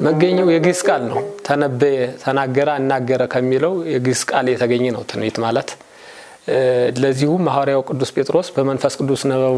መገኘው የግዕዝ ቃል ነው። ተነበየ፣ ተናገረ፣ አናገረ ከሚለው የግዕዝ ቃል የተገኘ ነው ትንቢት ማለት። ለዚሁም ሐዋርያው ቅዱስ ጴጥሮስ በመንፈስ ቅዱስ ነበቡ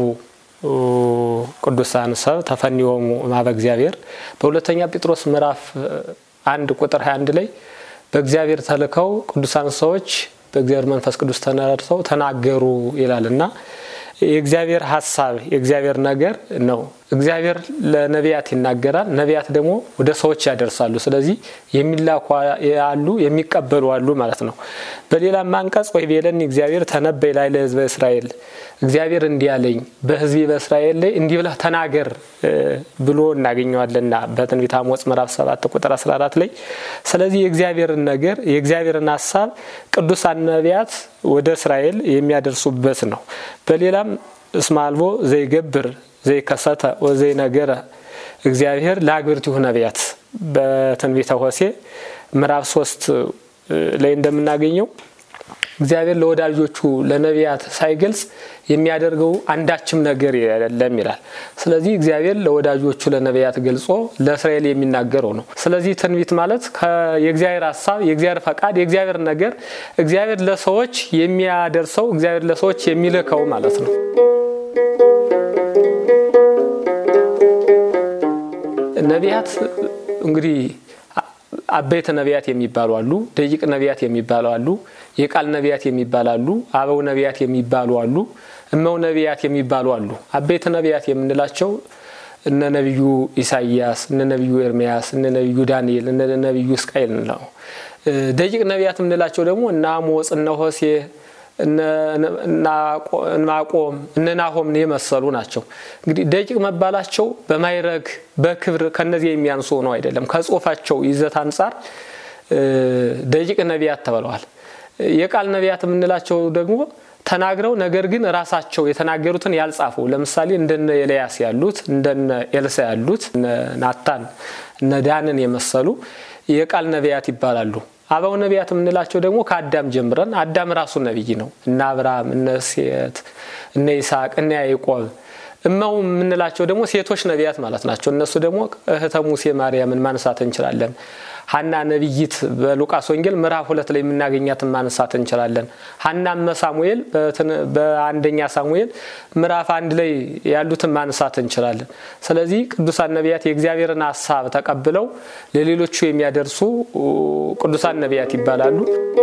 ቅዱሳን ሰብ ተፈኒዎሙ እምኀበ እግዚአብሔር በሁለተኛ ጴጥሮስ ምዕራፍ አንድ ቁጥር 21 ላይ በእግዚአብሔር ተልከው ቅዱሳን ሰዎች በእግዚአብሔር መንፈስ ቅዱስ ተነድተው ተናገሩ ይላል እና የእግዚአብሔር ሀሳብ የእግዚአብሔር ነገር ነው። እግዚአብሔር ለነቢያት ይናገራል፣ ነቢያት ደግሞ ወደ ሰዎች ያደርሳሉ። ስለዚህ የሚላኩ አሉ፣ የሚቀበሉ አሉ ማለት ነው። በሌላም አንቀጽ ወይ ቤለኒ እግዚአብሔር ተነበይ ላይ ለሕዝበ እስራኤል እግዚአብሔር እንዲህ አለኝ በሕዝቤ በእስራኤል ላይ እንዲህ ብለህ ተናገር ብሎ እናገኘዋለንና በትንቢተ አሞጽ ምዕራፍ 7 ቁጥር 14 ላይ። ስለዚህ የእግዚአብሔርን ነገር የእግዚአብሔርን ሀሳብ ቅዱሳን ነቢያት ወደ እስራኤል የሚያደርሱበት ነው። በሌላም እስመ አልቦ ዘይገብር ዘይከሰተ ወዘይ ነገረ እግዚአብሔር ለአግብርቲሁ ነቢያት በትንቢተ ሆሴዕ ምዕራፍ ሶስት ላይ እንደምናገኘው እግዚአብሔር ለወዳጆቹ ለነቢያት ሳይገልጽ የሚያደርገው አንዳችም ነገር የለም ይላል። ስለዚህ እግዚአብሔር ለወዳጆቹ ለነቢያት ገልጾ ለእስራኤል የሚናገረው ነው። ስለዚህ ትንቢት ማለት የእግዚአብሔር ሀሳብ፣ የእግዚአብሔር ፈቃድ፣ የእግዚአብሔር ነገር እግዚአብሔር ለሰዎች የሚያደርሰው እግዚአብሔር ለሰዎች የሚልከው ማለት ነው። ነቢያት እንግዲህ አበይተ ነቢያት የሚባሉ አሉ፣ ደቂቅ ነቢያት የሚባሉ አሉ፣ የቃል ነቢያት የሚባሉ አሉ፣ አበው ነቢያት የሚባሉ አሉ፣ እመው ነቢያት የሚባሉ አሉ። አበይተ ነቢያት የምንላቸው እነ ነቢዩ ኢሳይያስ፣ እነ ነቢዩ ኤርሚያስ፣ እነ ነቢዩ ዳንኤል፣ እነ ነቢዩ እስቃኤል ነው። ደቂቅ ነቢያት የምንላቸው ደግሞ እነ አሞጽ፣ እነ ሆሴ እናቆም እነ ናሆምን የመሰሉ ናቸው። እንግዲህ ደቂቅ መባላቸው በማይረግ በክብር ከነዚህ የሚያንሱ ነው አይደለም። ከጽሁፋቸው ይዘት አንጻር ደቂቅ ነቢያት ተብለዋል። የቃል ነቢያት የምንላቸው ደግሞ ተናግረው ነገር ግን ራሳቸው የተናገሩትን ያልጻፉ ለምሳሌ እንደነ ኤልያስ ያሉት እንደነ ኤልሳ ያሉት እነ ናታን እነ ዳንን የመሰሉ የቃል ነቢያት ይባላሉ። አበው ነቢያት የምንላቸው ደግሞ ከአዳም ጀምረን አዳም ራሱ ነቢይ ነው። እነ አብርሃም፣ እነ ሴት፣ እነ ይስሐቅ፣ እነ ያዕቆብ። እመው የምንላቸው ደግሞ ሴቶች ነቢያት ማለት ናቸው። እነሱ ደግሞ እህተ ሙሴ ማርያምን ማንሳት እንችላለን። ሀና ነቢይት በሉቃስ ወንጌል ምዕራፍ ሁለት ላይ የምናገኛትን ማንሳት እንችላለን። ሀናመ ሳሙኤል በአንደኛ ሳሙኤል ምዕራፍ አንድ ላይ ያሉትን ማንሳት እንችላለን። ስለዚህ ቅዱሳን ነቢያት የእግዚአብሔርን ሀሳብ ተቀብለው ለሌሎቹ የሚያደርሱ ቅዱሳን ነቢያት ይባላሉ።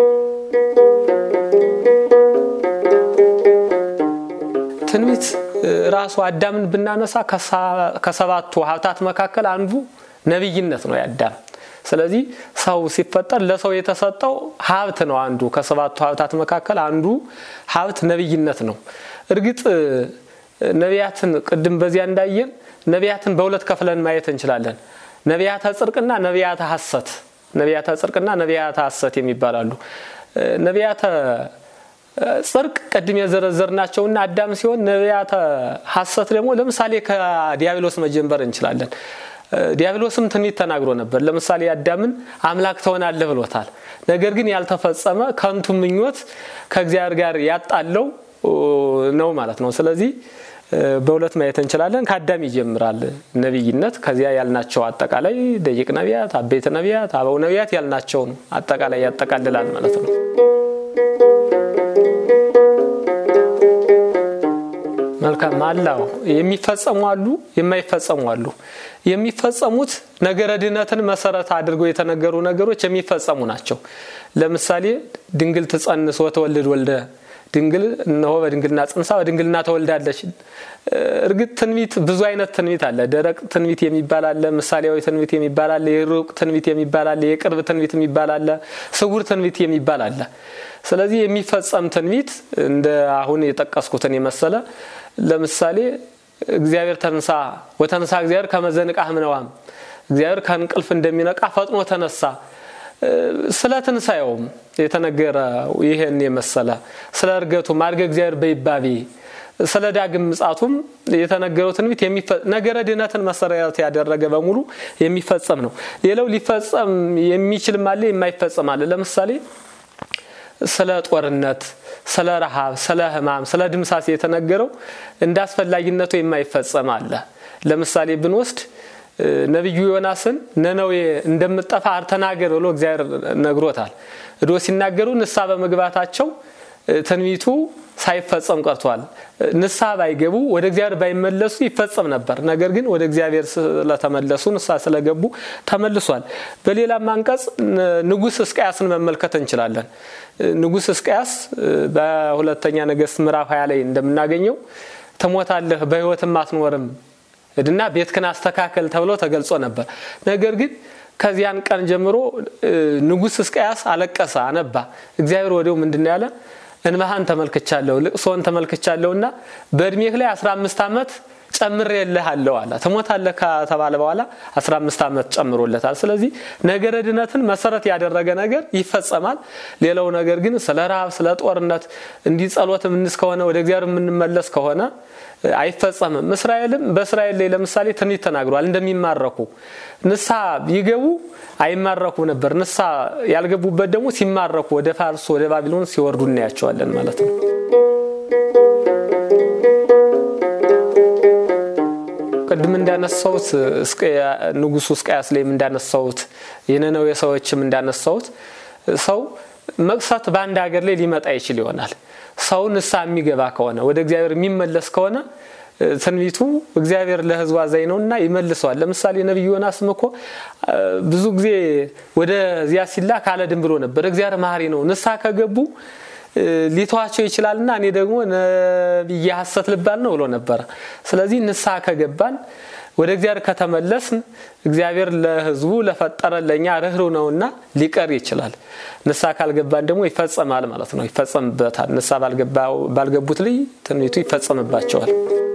ትንቢት ራሱ አዳምን ብናነሳ ከሰባቱ ሀብታት መካከል አንዱ ነቢይነት ነው የአዳም ስለዚህ ሰው ሲፈጠር ለሰው የተሰጠው ሀብት ነው። አንዱ ከሰባቱ ሀብታት መካከል አንዱ ሀብት ነቢይነት ነው። እርግጥ ነቢያትን ቅድም በዚያ እንዳየን ነቢያትን በሁለት ከፍለን ማየት እንችላለን። ነቢያተ ጽድቅና ነቢያተ ሐሰት፣ ነቢያተ ጽድቅና ነቢያተ ሐሰት የሚባላሉ። ነቢያተ ጽድቅ ቅድም የዘረዘርናቸውና አዳም ሲሆን ነቢያተ ሐሰት ደግሞ ለምሳሌ ከዲያብሎስ መጀመር እንችላለን። ዲያብሎስም ትንቢት ተናግሮ ነበር። ለምሳሌ አዳምን አምላክ ትሆናለህ ብሎታል። ነገር ግን ያልተፈጸመ ከንቱ ምኞት ከእግዚአብሔር ጋር ያጣለው ነው ማለት ነው። ስለዚህ በሁለት ማየት እንችላለን። ከአዳም ይጀምራል ነቢይነት። ከዚያ ያልናቸው አጠቃላይ ደቂቅ ነቢያት፣ አበይት ነቢያት፣ አበው ነቢያት ያልናቸው ነው አጠቃላይ ያጠቃልላል ማለት ነው። መልካም አላው የሚፈጸሙ አሉ፣ የማይፈጸሙ አሉ። የሚፈጸሙት ነገረ ድህነትን መሰረት አድርገው የተነገሩ ነገሮች የሚፈጸሙ ናቸው። ለምሳሌ ድንግል ትጸንስ ወተወልድ ወልደ ድንግል እነሆ በድንግልና ጽንሳ በድንግልና ተወልዳለች። እርግጥ ትንቢት ብዙ አይነት ትንቢት አለ። ደረቅ ትንቢት የሚባል አለ፣ ምሳሌያዊ ትንቢት የሚባል አለ፣ የሩቅ ትንቢት የሚባል አለ፣ የቅርብ ትንቢት የሚባል አለ፣ ስውር ትንቢት የሚባል አለ። ስለዚህ የሚፈጸም ትንቢት እንደ አሁን የጠቀስኩትን የመሰለ ለምሳሌ እግዚአብሔር ተንሳ ወተንሳ እግዚአብሔር ከመዘንቃ ህምነዋም እግዚአብሔር ከእንቅልፍ እንደሚነቃ ፈጥኖ ተነሳ። ስለ ትንሣኤውም የተነገረ ይህን የመሰለ ስለ እርገቱ ማድገ እግዚአብሔር በይባቤ ስለ ዳግም ምጻቱም የተነገረው ትንቢት ነገረ ድህነትን መሰረት ያደረገ በሙሉ የሚፈጸም ነው። ሌላው ሊፈጸም የሚችልም አለ፣ የማይፈጸም አለ። ለምሳሌ ስለ ጦርነት፣ ስለ ረሃብ፣ ስለ ህማም፣ ስለ ድምሳሴ የተነገረው እንደ አስፈላጊነቱ የማይፈጸም አለ። ለምሳሌ ብንወስድ ነቢዩ ዮናስን ነነዌ እንደምጠፋ ተናገር ብሎ እግዚአብሔር ነግሮታል። እዶ ሲናገሩ ንስሐ በመግባታቸው ትንቢቱ ሳይፈጸም ቀርቷል። ንስሐ ባይገቡ ወደ እግዚአብሔር ባይመለሱ ይፈጸም ነበር። ነገር ግን ወደ እግዚአብሔር ስለተመለሱ ንስሐ ስለገቡ ተመልሷል። በሌላም አንቀጽ ንጉሥ ሕዝቅያስን መመልከት እንችላለን። ንጉሥ ሕዝቅያስ በሁለተኛ ነገሥት ምዕራፍ ሀያ ላይ እንደምናገኘው ትሞታለህ፣ በሕይወትም አትኖርም እድና ቤትክን አስተካከል ተብሎ ተገልጾ ነበር። ነገር ግን ከዚያን ቀን ጀምሮ ንጉሥ ሕዝቅያስ አለቀሰ፣ አነባ። እግዚአብሔር ወዲያው ምንድን ያለ እንባህን ተመልክቻለሁ፣ ልቅሶን ተመልክቻለሁና በእድሜህ ላይ 15 ዓመት ጨምሬልሃለሁ አለ። ትሞታለህ ከተባለ በኋላ 15 ዓመት ጨምሮለታል። ስለዚህ ነገረ ድነትን መሰረት ያደረገ ነገር ይፈጸማል። ሌላው ነገር ግን ስለ ረሃብ፣ ስለ ጦርነት እንዲህ ጸሎት የምንስ ከሆነ ወደ እግዚአብሔር የምንመለስ ከሆነ አይፈጸምም። እስራኤልም በእስራኤል ላይ ለምሳሌ ትንቢት ተናግሯል እንደሚማረኩ ንስሐ ቢገቡ አይማረኩ ነበር። ንስሐ ያልገቡበት ደግሞ ሲማረኩ ወደ ፋርስ ወደ ባቢሎን ሲወርዱ እናያቸዋለን ማለት ነው። ቅድም እንዳነሳሁት ንጉሱ ሕዝቅያስ ላይም እንዳነሳሁት የነነዌ ሰዎችም እንዳነሳሁት ሰው መቅሰት በአንድ ሀገር ላይ ሊመጣ ይችል ይሆናል። ሰው ንስሐ የሚገባ ከሆነ ወደ እግዚአብሔር የሚመለስ ከሆነ ትንቢቱ እግዚአብሔር ለሕዝቡ አዛኝ ነው እና ይመልሰዋል። ለምሳሌ ነቢዩ ዮናስም እኮ ብዙ ጊዜ ወደዚያ ሲላክ አልሄድም ብሎ ነበር። እግዚአብሔር መሐሪ ነው፣ ንስሐ ከገቡ ሊተዋቸው ይችላልና እኔ ደግሞ ነቢየ ሐሰት ልባል ነው ብሎ ነበረ። ስለዚህ ንስሐ ከገባን ወደ እግዚአብሔር ከተመለስን እግዚአብሔር ለሕዝቡ ለፈጠረን ለእኛ ርኅሩ ነውና ሊቀር ይችላል። ንስሐ ካልገባን ደግሞ ይፈጸማል ማለት ነው፣ ይፈጸምበታል። ንስሐ ባልገቡት ላይ ትንቢቱ ይፈጸምባቸዋል።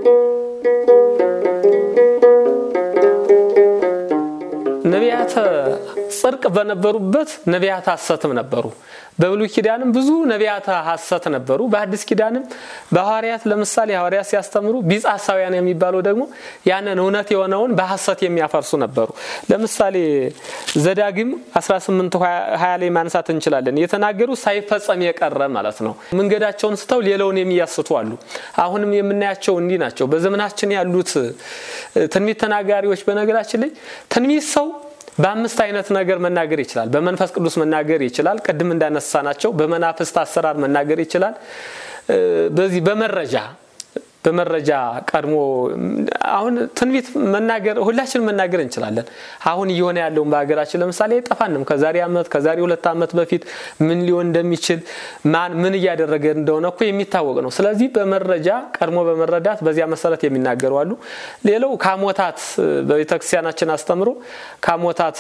ነቢያተ ጽድቅ በነበሩበት ነቢያተ ሐሰትም ነበሩ። በብሉይ ኪዳንም ብዙ ነቢያተ ሐሰት ነበሩ። በአዲስ ኪዳንም በሐዋርያት ለምሳሌ ሐዋርያት ሲያስተምሩ ቢጸ ሐሳውያን የሚባለው ደግሞ ያንን እውነት የሆነውን በሐሰት የሚያፈርሱ ነበሩ። ለምሳሌ ዘዳግም 18 20 ላይ ማንሳት እንችላለን። የተናገሩ ሳይፈጸም የቀረ ማለት ነው። መንገዳቸውን ስተው ሌላውን የሚያስቱ አሉ። አሁንም የምናያቸው እንዲህ ናቸው። በዘመናችን ያሉት ትንቢት ተናጋሪዎች በነገራችን ላይ ትንቢት ሰው በአምስት አይነት ነገር መናገር ይችላል። በመንፈስ ቅዱስ መናገር ይችላል። ቅድም እንዳነሳ ናቸው። በመናፍስት አሰራር መናገር ይችላል። በዚህ በመረጃ በመረጃ ቀድሞ አሁን ትንቢት መናገር ሁላችን መናገር እንችላለን። አሁን እየሆነ ያለውን በሀገራችን ለምሳሌ አይጠፋንም። ከዛሬ ዓመት ከዛሬ ሁለት ዓመት በፊት ምን ሊሆን እንደሚችል ማን ምን እያደረገ እንደሆነ እኮ የሚታወቅ ነው። ስለዚህ በመረጃ ቀድሞ በመረዳት በዚያ መሰረት የሚናገሩ አሉ። ሌላው ካሞታት በቤተክርስቲያናችን አስተምሮ ካሞታት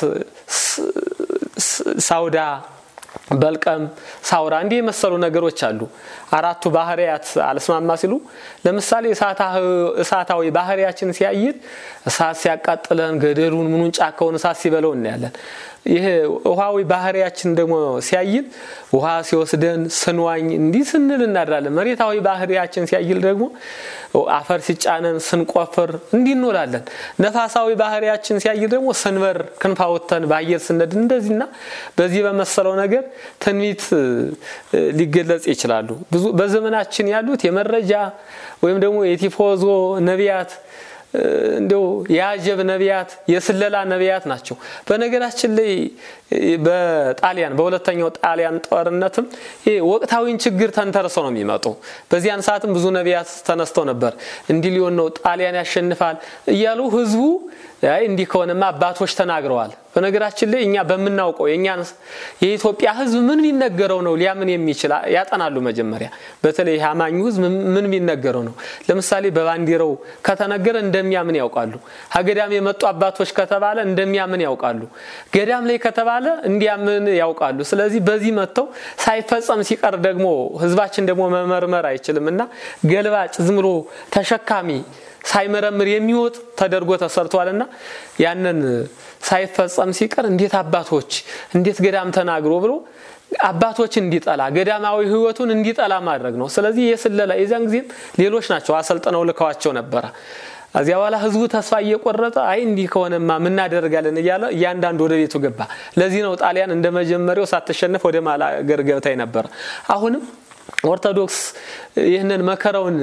ሳውዳ በልቀም ሳውራ እንዲህ የመሰሉ ነገሮች አሉ። አራቱ ባህርያት አልስማማ ሲሉ ለምሳሌ እሳታዊ ባህርያችን ሲያይል እሳት ሲያቃጥለን ገደሉን ምኑን ጫካውን እሳት ሲበለው እናያለን። ይህ ውሃዊ ባህርያችን ደግሞ ሲያይል ውሃ ሲወስደን ስንዋኝ እንዲህ ስንል እናድራለን። መሬታዊ ባህርያችን ሲያይል ደግሞ አፈር ሲጫነን ስንቆፍር እንዲህ እንውላለን። ነፋሳዊ ባህርያችን ሲያይል ደግሞ ስንበር ክንፋወተን በአየር ስነድ እንደዚህና በዚህ በመሰለው ነገር ትንቢት ሊገለጽ ይችላሉ። ብዙ በዘመናችን ያሉት የመረጃ ወይም ደግሞ የቲፎዞ ነቢያት እንዲው የአጀብ ነቢያት የስለላ ነቢያት ናቸው። በነገራችን ላይ በጣሊያን በሁለተኛው ጣሊያን ጦርነትም ወቅታዊን ችግር ተንተርሰው ነው የሚመጡ። በዚያን ሰዓትም ብዙ ነቢያት ተነስተው ነበር። እንዲህ ሊሆን ነው፣ ጣሊያን ያሸንፋል እያሉ ህዝቡ አይ እንዲህ ከሆነማ አባቶች ተናግረዋል። በነገራችን ላይ እኛ በምናውቀው የእኛን የኢትዮጵያ ህዝብ ምን ቢነገረው ነው ሊያምን የሚችል ያጠናሉ። መጀመሪያ በተለይ አማኙ ህዝብ ምን ቢነገረው ነው። ለምሳሌ በባንዲራው ከተነገረ እንደሚያምን ያውቃሉ። ከገዳም የመጡ አባቶች ከተባለ እንደሚያምን ያውቃሉ። ገዳም ላይ ከተባለ እንዲያምን ያውቃሉ። ስለዚህ በዚህ መጥተው ሳይፈጸም ሲቀር ደግሞ ህዝባችን ደግሞ መመርመር አይችልም እና ገልባጭ ዝም ብሎ ተሸካሚ ሳይመረምር የሚወጥ ተደርጎ ተሰርቷልና ያንን ሳይፈጸም ሲቀር እንዴት አባቶች እንዴት ገዳም ተናግሮ ብሎ አባቶችን እንዲጠላ ገዳማዊ ህይወቱን እንዲጠላ ማድረግ ነው። ስለዚህ የስለላ የዚያን ጊዜም ሌሎች ናቸው አሰልጥነው ልከዋቸው ነበረ። እዚያ በኋላ ህዝቡ ተስፋ እየቆረጠ አይ እንዲህ ከሆነማ ምናደርጋለን እያለ እያንዳንዱ ወደ ቤቱ ገባ። ለዚህ ነው ጣሊያን እንደ መጀመሪያው ሳትሸነፍ ወደ ማላገር ገብታ ነበረ። አሁንም ኦርቶዶክስ ይህንን መከራውን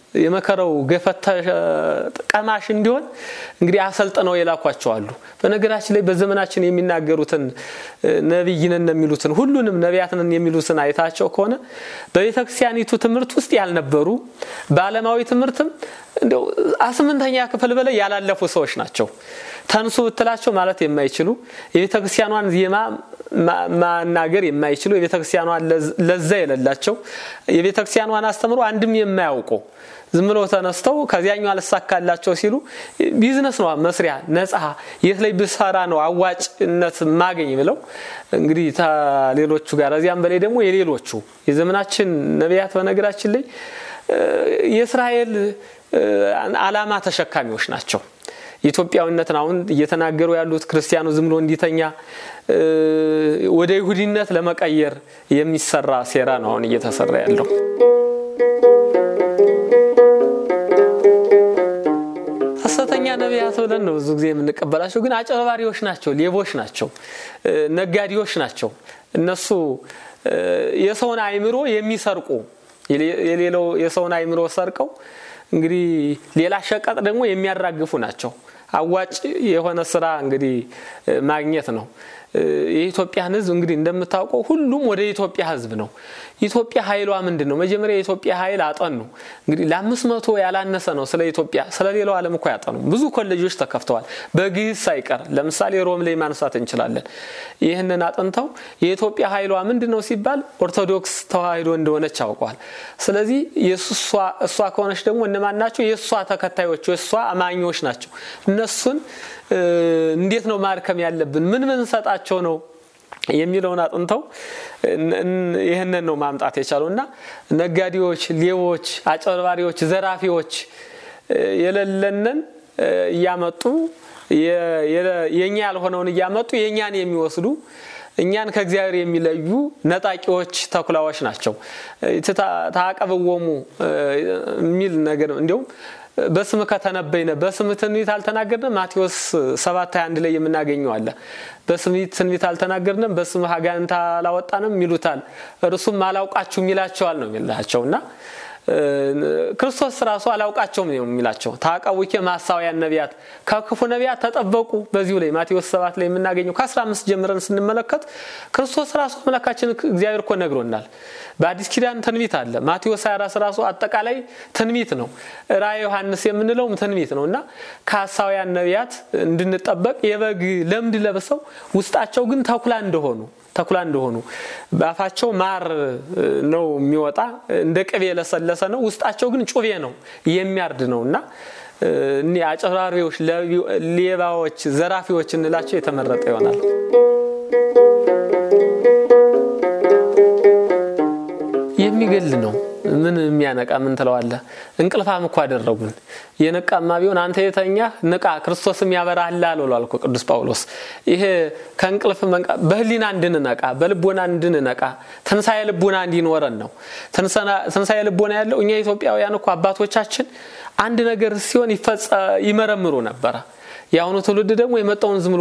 የመከረው ገፈት ቀማሽ እንዲሆን እንግዲህ አሰልጥነው የላኳቸው አሉ። በነገራችን ላይ በዘመናችን የሚናገሩትን ነቢይ ነን የሚሉትን ሁሉንም ነቢያት ነን የሚሉትን አይታቸው ከሆነ በቤተ ክርስቲያኒቱ ትምህርት ውስጥ ያልነበሩ በዓለማዊ ትምህርትም እንደው ስምንተኛ ክፍል በላይ ያላለፉ ሰዎች ናቸው። ተንሱ ብትላቸው ማለት የማይችሉ የቤተ ክርስቲያኗን ዜማ ማናገር የማይችሉ የቤተ ክርስቲያኗን ለዛ የሌላቸው የቤተ ክርስቲያኗን አስተምሮ አንድም የማያውቁ ዝም ብሎ ተነስተው ከዚያኛው አልሳካላቸው ሲሉ ቢዝነስ ነው መስሪያ ነፃ የት ላይ ብሰራ ነው አዋጭነት ማገኝ ብለው እንግዲህ ሌሎቹ ጋር እዚያም በላይ ደግሞ የሌሎቹ የዘመናችን ነቢያት በነገራችን ላይ የእስራኤል ዓላማ ተሸካሚዎች ናቸው። ኢትዮጵያዊነትን አሁን እየተናገሩ ያሉት ክርስቲያኑ ዝም ብሎ እንዲተኛ ወደ ይሁዲነት ለመቀየር የሚሰራ ሴራ ነው አሁን እየተሰራ ያለው። ሐሰተኛ ነቢያት ብለን ነው ብዙ ጊዜ የምንቀበላቸው፣ ግን አጨበባሪዎች ናቸው፣ ሌቦች ናቸው፣ ነጋዴዎች ናቸው። እነሱ የሰውን አእምሮ የሚሰርቁ የሌለው የሰውን አእምሮ ሰርቀው እንግዲህ ሌላ ሸቀጥ ደግሞ የሚያራግፉ ናቸው። አዋጭ የሆነ ስራ እንግዲህ ማግኘት ነው። የኢትዮጵያን ሕዝብ እንግዲህ እንደምታውቀው ሁሉም ወደ ኢትዮጵያ ሕዝብ ነው። ኢትዮጵያ ኃይሏ ምንድን ነው? መጀመሪያ የኢትዮጵያ ኃይል አጠኑ። እንግዲህ ለአምስት መቶ ያላነሰ ነው ስለ ኢትዮጵያ። ስለ ሌላው ዓለም እኮ ያጠኑ ብዙ ኮሌጆች ተከፍተዋል፣ በግዕዝ ሳይቀር ለምሳሌ ሮም ላይ ማንሳት እንችላለን። ይህንን አጥንተው የኢትዮጵያ ኃይሏ ምንድን ነው ሲባል ኦርቶዶክስ ተዋሕዶ እንደሆነች አውቀዋል። ስለዚህ እሷ ከሆነች ደግሞ እነማን ናቸው? የእሷ ተከታዮች የእሷ አማኞች ናቸው። እነሱን እንዴት ነው ማርከም ያለብን? ምን ምን ሰጣቸው ነው የሚለውን አጥንተው ይህንን ነው ማምጣት የቻለው እና ነጋዴዎች፣ ሌቦች፣ አጨበርባሪዎች፣ ዘራፊዎች የሌለንን እያመጡ የእኛ ያልሆነውን እያመጡ የእኛን የሚወስዱ እኛን ከእግዚአብሔር የሚለዩ ነጣቂዎች ተኩላዎች ናቸው። ታቀብወሙ የሚል ነገር እንዲሁም በስም ከተነበይነ በስም ትንቢት አልተናገርንም። ማቴዎስ 7 21 ላይ የምናገኘው አለ። በስም ትንቢት አልተናገርንም፣ በስም አጋንንት አላወጣንም ይሉታል፣ እርሱም አላውቃችሁም ይላቸዋል ነው የሚላቸው እና ክርስቶስ ራሱ አላውቃቸውም ነው የሚላቸው። ታቀቡኬ ማሳውያን ነቢያት ከክፉ ነቢያት ተጠበቁ። በዚሁ ላይ ማቴዎስ 7 ላይ የምናገኘው ከ15 ጀምረን ስንመለከት ክርስቶስ ራሱ አምላካችን እግዚአብሔር እኮ ነግሮናል። በአዲስ ኪዳን ትንቢት አለ። ማቴዎስ 24 ራሱ አጠቃላይ ትንቢት ነው። ራእየ ዮሐንስ የምንለውም ትንቢት ነው እና ከሐሳውያን ነቢያት እንድንጠበቅ የበግ ለምድ ለብሰው ውስጣቸው ግን ተኩላ እንደሆኑ ተኩላ እንደሆኑ በአፋቸው ማር ነው የሚወጣ እንደ ቅቤ የለሰለሰ ነው። ውስጣቸው ግን ጩቤ ነው የሚያርድ ነው እና እኒ አጨራሪዎች፣ ሌባዎች፣ ዘራፊዎች እንላቸው የተመረጠ ይሆናል። የሚገል ነው። ምን የሚያነቃ ምን ትለዋለህ? እንቅልፋም እኮ አደረጉን። የነቃማ ቢሆን አንተ የተኛህ ንቃ፣ ክርስቶስም ያበራህላል ብሏል እኮ ቅዱስ ጳውሎስ። ይሄ ከእንቅልፍ በህሊና እንድንነቃ በልቦና እንድንነቃ ትንሣኤ ልቦና እንዲኖረን ነው። ትንሣኤ ልቦና ያለው እኛ ኢትዮጵያውያን እኮ አባቶቻችን አንድ ነገር ሲሆን ይመረምሩ ነበረ። የአሁኑ ትውልድ ደግሞ የመጣውን ዝም ብሎ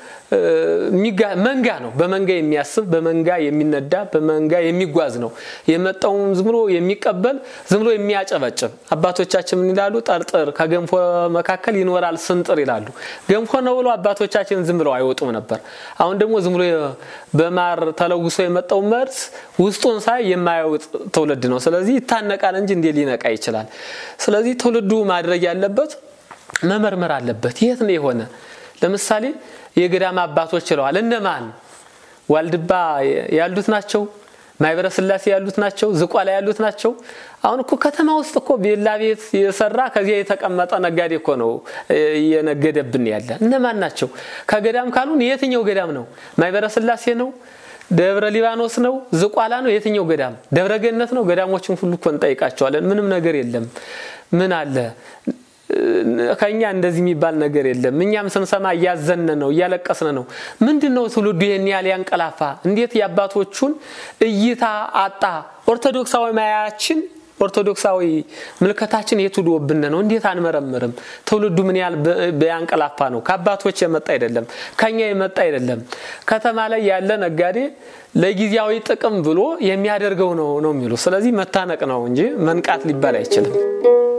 መንጋ ነው። በመንጋ የሚያስብ በመንጋ የሚነዳ በመንጋ የሚጓዝ ነው። የመጣውን ዝም ብሎ የሚቀበል ዝም ብሎ የሚያጨበጭብ። አባቶቻችን ምን ይላሉ? ጠርጥር ከገንፎ መካከል ይኖራል ስንጥር ይላሉ። ገንፎ ነው ብሎ አባቶቻችን ዝም ብለው አይወጡም ነበር። አሁን ደግሞ ዝም ብሎ በማር ተለውሶ የመጣው መርዝ ውስጡን ሳይ የማያወጥ ትውልድ ነው። ስለዚህ ይታነቃል እንጂ እንዴ ሊነቃ ይችላል? ስለዚህ ትውልዱ ማድረግ ያለበት መመርመር አለበት። የት ነው የሆነ? ለምሳሌ የገዳም አባቶች ችለዋል። እነማን ዋልድባ ያሉት ናቸው? ማይበረ ስላሴ ያሉት ናቸው? ዝቋላ ያሉት ናቸው? አሁን እኮ ከተማ ውስጥ እኮ ቤላ ቤት የሰራ ከዚያ የተቀመጠ ነጋዴ እኮ ነው እየነገደብን ያለ። እነማን ናቸው? ከገዳም ካሉን የትኛው ገዳም ነው? ማይበረ ስላሴ ነው? ደብረ ሊባኖስ ነው? ዝቋላ ነው? የትኛው ገዳም? ደብረ ገነት ነው? ገዳሞችን ሁሉ እኮ እንጠይቃቸዋለን። ምንም ነገር የለም። ምን አለ ከኛ እንደዚህ የሚባል ነገር የለም። እኛም ስንሰማ እያዘነ ነው፣ እያለቀስን ነው። ምንድን ነው ትውልዱ ይህን ያህል ያንቀላፋ? እንዴት የአባቶቹን እይታ አጣ? ኦርቶዶክሳዊ ማያችን ኦርቶዶክሳዊ ምልከታችን የት ዶብን ነው? እንዴት አንመረምርም? ትውልዱ ምን ያህል በያንቀላፋ ነው? ከአባቶች የመጣ አይደለም፣ ከኛ የመጣ አይደለም። ከተማ ላይ ያለ ነጋዴ ለጊዜያዊ ጥቅም ብሎ የሚያደርገው ነው ነው የሚሉ ስለዚህ መታነቅ ነው እንጂ መንቃት ሊባል አይችልም።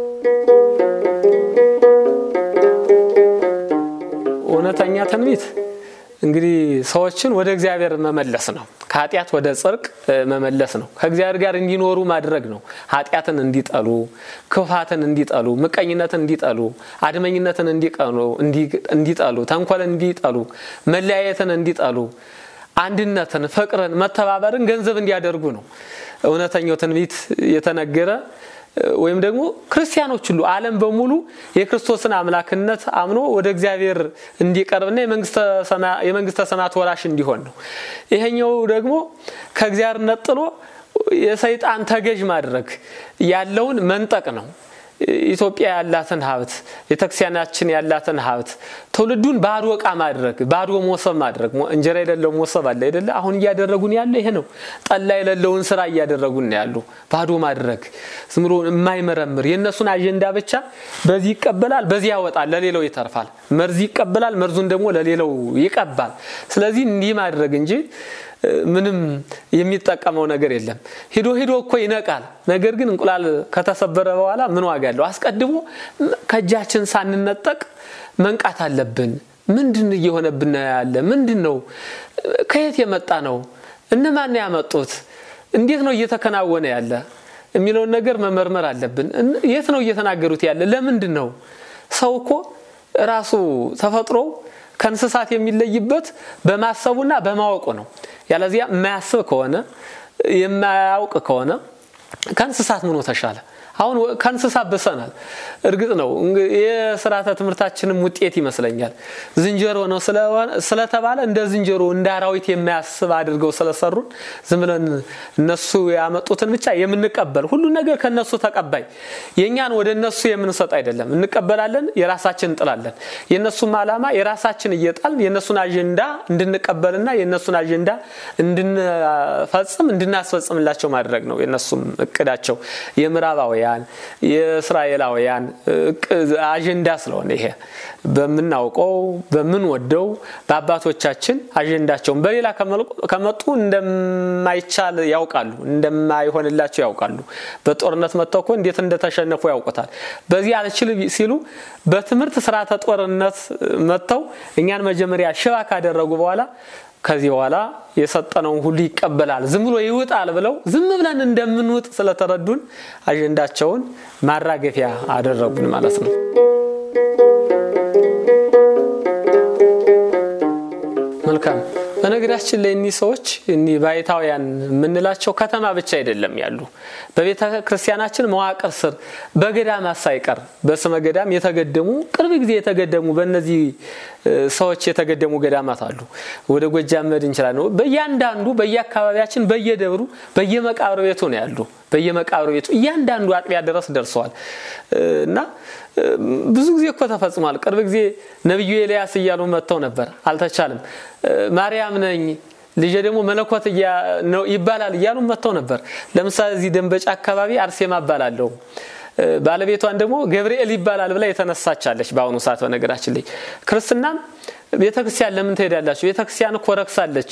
ትንቢት እንግዲህ ሰዎችን ወደ እግዚአብሔር መመለስ ነው። ከኃጢአት ወደ ጽድቅ መመለስ ነው። ከእግዚአብሔር ጋር እንዲኖሩ ማድረግ ነው። ኃጢአትን እንዲጠሉ፣ ክፋትን እንዲጠሉ፣ ምቀኝነትን እንዲጠሉ፣ አድመኝነትን እንዲጠሉ፣ ተንኮልን እንዲጠሉ፣ መለያየትን እንዲጠሉ፣ አንድነትን፣ ፍቅርን፣ መተባበርን ገንዘብ እንዲያደርጉ ነው እውነተኛው ትንቢት የተነገረ ወይም ደግሞ ክርስቲያኖች ሁሉ ዓለም በሙሉ የክርስቶስን አምላክነት አምኖ ወደ እግዚአብሔር እንዲቀርብና የመንግስተ ሰማያት ወራሽ እንዲሆን ነው። ይሄኛው ደግሞ ከእግዚአብሔር ነጥሎ የሰይጣን ተገዥ ማድረግ ያለውን መንጠቅ ነው። ኢትዮጵያ ያላትን ሀብት ቤተክርስቲያናችን ያላትን ሀብት ትውልዱን ባዶ እቃ ማድረግ ባዶ ሞሰብ ማድረግ እንጀራ የሌለው ሞሰብ አለ አይደለ? አሁን እያደረጉን ያለ ይሄ ነው። ጠላ የሌለውን ስራ እያደረጉን ያሉ ባዶ ማድረግ ዝም ብሎ የማይመረምር የእነሱን አጀንዳ ብቻ በዚህ ይቀበላል፣ በዚህ ያወጣል፣ ለሌላው ይተርፋል። መርዝ ይቀበላል፣ መርዙን ደግሞ ለሌላው ይቀባል። ስለዚህ እንዲህ ማድረግ እንጂ ምንም የሚጠቀመው ነገር የለም። ሂዶ ሂዶ እኮ ይነቃል። ነገር ግን እንቁላል ከተሰበረ በኋላ ምን ዋጋ አለው? አስቀድሞ ከእጃችን ሳንነጠቅ መንቃት አለብን። ምንድን እየሆነብን ያለ ምንድን ነው? ከየት የመጣ ነው? እነማን ያመጡት? እንዴት ነው እየተከናወነ ያለ የሚለውን ነገር መመርመር አለብን። የት ነው እየተናገሩት ያለ? ለምንድን ነው? ሰው እኮ ራሱ ተፈጥሮ ከእንስሳት የሚለይበት በማሰቡና በማወቁ ነው። ያለዚያ የማያስብ ከሆነ የማያውቅ ከሆነ ከእንስሳት ምኖ ተሻለ? አሁን ከእንስሳት ብሰናል። እርግጥ ነው የስርዓተ ትምህርታችንም ውጤት ይመስለኛል። ዝንጀሮ ነው ስለተባለ እንደ ዝንጀሮ እንደ አራዊት የማያስብ አድርገው ስለሰሩን ዝም ብለን እነሱ ያመጡትን ብቻ የምንቀበል ሁሉን ነገር ከነሱ ተቀባይ የእኛን ወደ እነሱ የምንሰጥ አይደለም። እንቀበላለን፣ የራሳችን እንጥላለን። የእነሱም ዓላማ የራሳችን እየጣልን የእነሱን አጀንዳ እንድንቀበልና የእነሱን አጀንዳ እንድንፈጽም እንድናስፈጽምላቸው ማድረግ ነው የእነሱም እቅዳቸው የምዕራባውያን የእስራኤላውያን አጀንዳ ስለሆነ ይሄ በምናውቀው በምንወደው በአባቶቻችን አጀንዳቸውን በሌላ ከመጡ እንደማይቻል ያውቃሉ፣ እንደማይሆንላቸው ያውቃሉ። በጦርነት መጥተው እኮ እንዴት እንደተሸነፉ ያውቁታል። በዚህ አልችል ሲሉ በትምህርት ስርዓተ ጦርነት መጥተው እኛን መጀመሪያ ሽባ ካደረጉ በኋላ ከዚህ በኋላ የሰጠነውን ሁሉ ይቀበላል፣ ዝም ብሎ ይውጣል ብለው ዝም ብለን እንደምንውጥ ስለተረዱን አጀንዳቸውን ማራገፊያ አደረጉን ማለት ነው። መልካም። በነገራችን ላይ እኒህ ሰዎች እኒህ ባይታውያን የምንላቸው ከተማ ብቻ አይደለም ያሉ በቤተ ክርስቲያናችን መዋቅር ስር በገዳማት ሳይቀር በስመ ገዳም የተገደሙ ቅርብ ጊዜ የተገደሙ በእነዚህ ሰዎች የተገደሙ ገዳማት አሉ። ወደ ጎጃም መሄድ እንችላለን። በእያንዳንዱ በየአካባቢያችን በየደብሩ በየመቃብር ቤቱ ነው ያሉ። በየመቃብር ቤቱ እያንዳንዱ አጥቢያ ድረስ ደርሰዋል እና ብዙ ጊዜ እኮ ተፈጽሟል። ቅርብ ጊዜ ነቢዩ ኤልያስ እያሉ መጥተው ነበር፣ አልተቻለም። ማርያም ነኝ ልጄ ደግሞ መለኮት ይባላል እያሉ መጥተው ነበር። ለምሳሌ እዚህ ደንበጫ አካባቢ አርሴማ እባላለሁ ባለቤቷን ደግሞ ገብርኤል ይባላል ብላ የተነሳቻለች። በአሁኑ ሰዓት በነገራችን ላይ ክርስትናም ቤተክርስቲያን ለምን ትሄዳላችሁ? ቤተክርስቲያን እኮ ረክሳለች።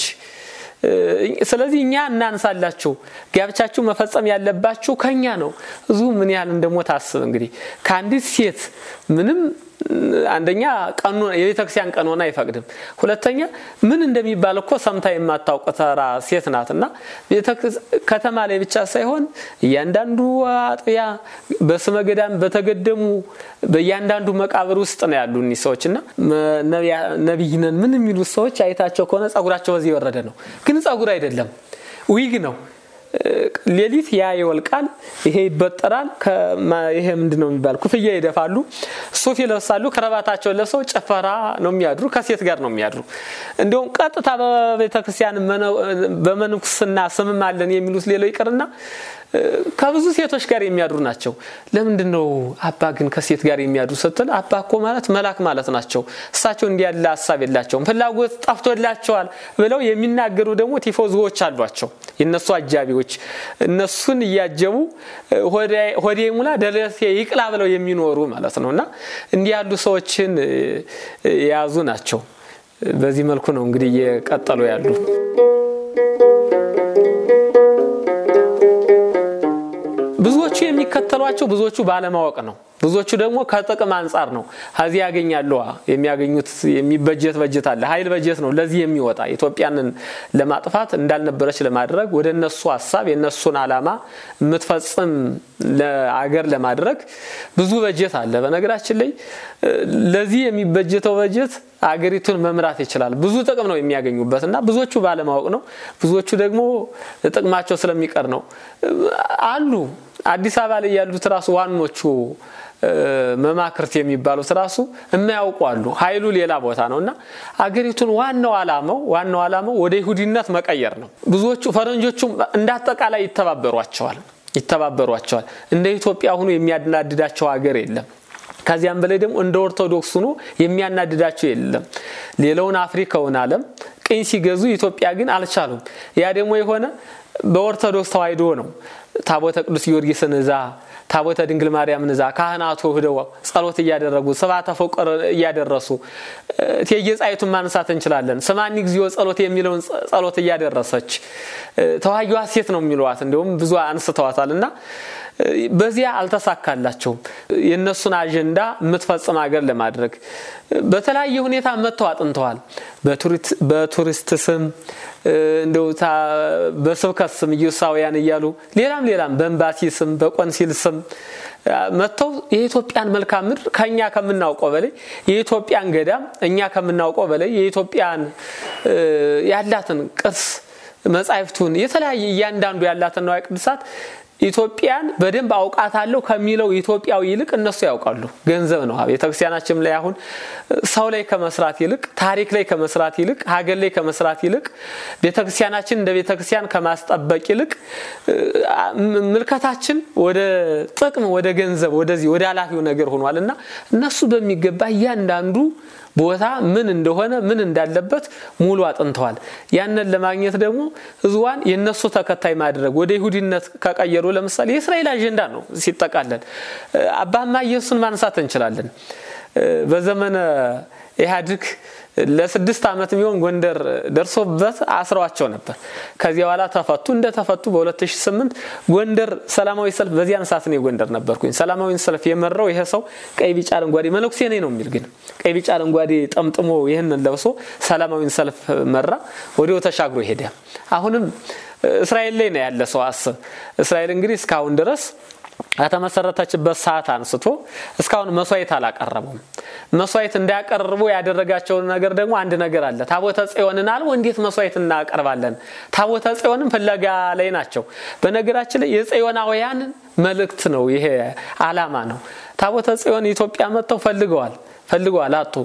ስለዚህ እኛ እናንሳላችሁ፣ ጋብቻችሁ መፈጸም ያለባችሁ ከኛ ነው። እዙ ምን ያህል እንደሞት አስብ እንግዲህ ከአንዲት ሴት ምንም አንደኛ የቤተክርስቲያን ቀኖና አይፈቅድም። ሁለተኛ ምን እንደሚባል እኮ ሰምታ የማታውቅ ተራ ሴት ናት እና ከተማ ላይ ብቻ ሳይሆን እያንዳንዱ አጥቢያ በስመ ገዳም በተገደሙ በእያንዳንዱ መቃብር ውስጥ ነው ያሉ እኒህ ሰዎች እና ነቢይ ነን ምን የሚሉት ሰዎች አይታቸው ከሆነ ጸጉራቸው በዚህ የወረደ ነው። ግን ጸጉር አይደለም፣ ዊግ ነው። ሌሊት ያ ይወልቃል፣ ይሄ ይበጠራል። ይሄ ምንድን ነው የሚባል ኩፍያ ይደፋሉ፣ ሱፍ ይለብሳሉ፣ ከረባታቸውን ለብሰው ጭፈራ ነው የሚያድሩ። ከሴት ጋር ነው የሚያድሩ። እንዲሁም ቀጥታ በቤተክርስቲያን በመንኩስና ስምም አለን የሚሉት ሌላው ይቅርና ከብዙ ሴቶች ጋር የሚያድሩ ናቸው። ለምንድን ነው አባ ግን ከሴት ጋር የሚያድሩ ስትል፣ አባ እኮ ማለት መልአክ ማለት ናቸው። እሳቸው እንዲህ ያለ ሀሳብ የላቸውም፣ ፍላጎት ጠፍቶላቸዋል ብለው የሚናገሩ ደግሞ ቲፎዞዎች አሏቸው፣ የእነሱ አጃቢዎች። እነሱን እያጀቡ ሆዴ ሙላ ደረቴ ይቅላ ብለው የሚኖሩ ማለት ነው። እና እንዲህ ያሉ ሰዎችን የያዙ ናቸው። በዚህ መልኩ ነው እንግዲህ እየቀጠሉ ያሉ። ብዙዎቹ የሚከተሏቸው ብዙዎቹ ባለማወቅ ነው። ብዙዎቹ ደግሞ ከጥቅም አንጻር ነው። ከዚህ ያገኛሉ የሚያገኙት የሚበጀት በጀት አለ። ኃይል በጀት ነው ለዚህ የሚወጣ ኢትዮጵያንን ለማጥፋት እንዳልነበረች ለማድረግ ወደ እነሱ ሀሳብ የእነሱን ዓላማ የምትፈጽም ለአገር ለማድረግ ብዙ በጀት አለ። በነገራችን ላይ ለዚህ የሚበጀተው በጀት አገሪቱን መምራት ይችላል። ብዙ ጥቅም ነው የሚያገኙበት እና ብዙዎቹ ባለማወቅ ነው። ብዙዎቹ ደግሞ ጥቅማቸው ስለሚቀር ነው አሉ አዲስ አበባ ላይ ያሉት ራሱ ዋኖቹ መማክርት የሚባሉት ራሱ የማያውቁ አሉ። ኃይሉ ሌላ ቦታ ነው እና አገሪቱን ዋናው ዓላማው ዋናው ዓላማው ወደ ይሁዲነት መቀየር ነው። ብዙዎቹ ፈረንጆቹም እንደ አጠቃላይ ይተባበሯቸዋል ይተባበሯቸዋል። እንደ ኢትዮጵያ ሁኑ የሚያናድዳቸው ሀገር የለም። ከዚያም በላይ ደግሞ እንደ ኦርቶዶክስ ሆኖ የሚያናድዳቸው የለም። ሌላውን አፍሪካውን ዓለም ቅኝ ሲገዙ ኢትዮጵያ ግን አልቻሉም። ያ ደግሞ የሆነ በኦርቶዶክስ ተዋሕዶ ነው። ታቦተ ቅዱስ ጊዮርጊስን እዛ ታቦተ ድንግል ማርያምን እዛ ካህናቱ ሂደው ጸሎት እያደረጉ ስብሐተ ፍቁር እያደረሱ እቴጌ ጣይቱን ማንሳት እንችላለን። ስማኒ እግዚኦ ጸሎት የሚለውን ጸሎት እያደረሰች ተዋጊዋ ሴት ነው የሚለዋት እንዲሁም ብዙ አንስተዋታል እና በዚያ አልተሳካላቸውም። የእነሱን አጀንዳ የምትፈጽም ሀገር ለማድረግ በተለያየ ሁኔታ መጥተው አጥንተዋል። በቱሪስት ስም እንደው በስብከት ስም ኢየሱሳውያን እያሉ ሌላም ሌላም በኤምባሲ ስም በቆንሲል ስም መጥተው የኢትዮጵያን መልክዓ ምድር ከእኛ ከምናውቀው በላይ የኢትዮጵያን ገዳም እኛ ከምናውቀው በላይ የኢትዮጵያን ያላትን ቅርስ መጻሕፍቱን የተለያየ እያንዳንዱ ያላትን ንዋየ ቅድሳት ኢትዮጵያን በደንብ አውቃታለሁ ከሚለው ኢትዮጵያዊ ይልቅ እነሱ ያውቃሉ። ገንዘብ ነው። ቤተክርስቲያናችን ላይ አሁን ሰው ላይ ከመስራት ይልቅ ታሪክ ላይ ከመስራት ይልቅ ሀገር ላይ ከመስራት ይልቅ ቤተክርስቲያናችን እንደ ቤተክርስቲያን ከማስጠበቅ ይልቅ ምልከታችን ወደ ጥቅም፣ ወደ ገንዘብ፣ ወደዚህ ወደ ኃላፊው ነገር ሆኗል እና እነሱ በሚገባ እያንዳንዱ ቦታ ምን እንደሆነ ምን እንዳለበት ሙሉ አጥንተዋል። ያንን ለማግኘት ደግሞ ህዝቧን የነሱ ተከታይ ማድረግ ወደ ይሁዲነት ከቀየሩ ለምሳሌ የእስራኤል አጀንዳ ነው ሲጠቃለል። አባማ ኢየሱስን ማንሳት እንችላለን። በዘመነ ኢህአዴግ ለስድስት ዓመት የሚሆን ጎንደር ደርሶበት አስረዋቸው ነበር። ከዚያ በኋላ ተፈቱ። እንደተፈቱ በ2008 ጎንደር ሰላማዊ ሰልፍ በዚያን ሰዓት ነው ጎንደር ነበርኩኝ። ሰላማዊ ሰልፍ የመራው ይሄ ሰው ቀይ ቢጫ አረንጓዴ መነኩሴ ነኝ ነው የሚል ግን ቀይ ቢጫ አረንጓዴ ጠምጥሞ ይህንን ለብሶ ሰላማዊ ሰልፍ መራ። ወዲያው ተሻግሮ ሄደ። አሁንም እስራኤል ላይ ነው ያለ ሰው አስብ። እስራኤል እንግዲህ እስካሁን ድረስ ከተመሰረተችበት ሰዓት አንስቶ እስካሁን መስዋዕት አላቀረቡም። መስዋዕት እንዳያቀርቡ ያደረጋቸውን ነገር ደግሞ አንድ ነገር አለ። ታቦተ ጽዮንን አልቦ እንዴት መስዋዕት እናቀርባለን? ታቦተ ጽዮንም ፍለጋ ላይ ናቸው። በነገራችን ላይ የጽዮናውያን መልእክት ነው ይሄ አላማ ነው። ታቦተ ጽዮን ኢትዮጵያ መጥተው ፈልገዋል ፈልገዋል አጡ።